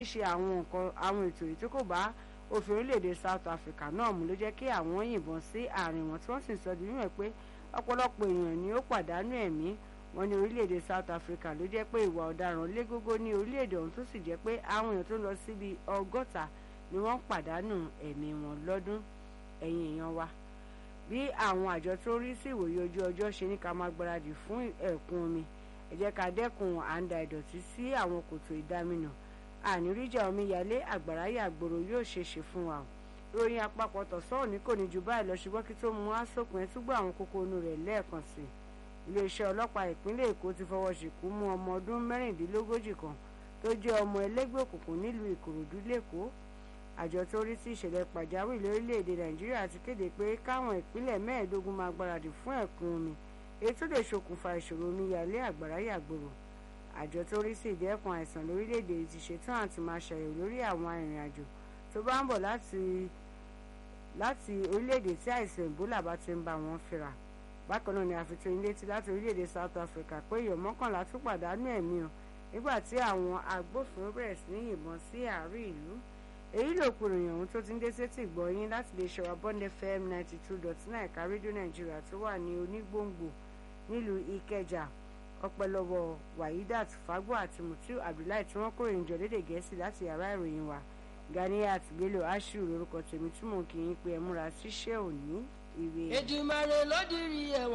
ṣe àwọn nǹkan àwọn ètò yìí tí kò bá òfin orílẹ̀-èdè South Africa náà mú ló jẹ́ kí àwọn yìnbọn sí àárín wọn tí wọ́n sì sọ di mímọ̀ pé ọ̀pọ̀lọpọ̀ èèyàn ni ó pàdánù ẹ̀mí wọn ní orílẹ̀-èdè South Africa ló jẹ́ pé ìwà ọ̀daràn lé gógó ní orílẹ̀-èdè ọ̀hún tó sì jẹ́ pé àwọn èèyàn tó lọ síbi ọgọ́ta ni wọ́n pàdánù ẹ̀mí wọn lọ́dún ẹ̀yìn èèyàn wa bí àwọn àjọ tó rí sí ìwòye ojú ọjọ́ ṣe ní ká máa gbáradì fún ẹ̀kún omi ẹ jẹ́ ká dẹ́kun à ń da ìdọ̀tí sí àwọn kòtò ìdáminà àníríjà omíyalé àgbàrá yàgbòrò yóò ṣe ṣe fún wa ròyìn àpapọ̀ tọ̀sán òní kò ní ju báyìí lọ ṣùgbọ́n kí tó mú asòpin túgbọ́ àwọn kókó inú rẹ̀ lẹ́ẹ̀kan sí iléeṣẹ́ ọlọ́pàá ìpínlẹ̀ Èkó ti fọwọ́ ṣìkú mú ọmọ ọdún mẹ́rìndínlógójì kan tó jẹ́ ọmọ ẹlẹ́gbẹ́ òkùnkùn nílùú Ìkòròdú lẹ́kọ̀ọ́ àjọ tó rí sí ìṣẹ̀lẹ̀ pàjáwìrì lórílẹ̀‐èdè Nàìjíríà ti kéde pé káwọn ìpínlẹ̀ mẹ́ẹ̀ẹ́dógún máa gbáradì fún ẹ̀kún omi èyí tó lè ṣokùnfà ìṣòro omíyalé àgbàrá yàgbòrò àjọ tó rí sí ìdẹ́kun àìsàn lórílẹ̀‐èdè ti ṣetán àti máa ṣàyẹ̀wò lórí àwọn arìnrìn-àjò tó bá ń bọ̀ láti láti orílẹ̀‐èdè tí àìsàn Ebola bá ti ń bá wọn fínra bákan náà ni àfitún ilé tí láti orílẹ̀‐èdè South Africa pé èèyàn mọ́kànlá tún pàdánù ẹ̀mí o nígbà tí àwọn agbófinró bẹ̀rẹ̀ sí ní yìnbọn sí àárín ìlú èyí ló kúrò yàn ohun tó ti ń dé sétí gbọ́yìn láti lè ṣọwọ́ Bond FM ninety two dot nine ẹ̀ka rédíò Nàìjíríà tó wà ní onígbòǹgbò nílùú Ìkẹjà ọpẹ́lọ́wọ́ Wahidat Fagbo àti Mutiu Abdullahi tí wọ́n kórè ìjọ lédè Gẹ̀ẹ́sì láti yàrá ìròyìn wa Ganiyat Bello Ashiru lórúkọ tèmi túmọ̀ kì í pe ẹ múra síṣẹ́ òní ìwé. Èdùmàrè ló dirí ẹwà.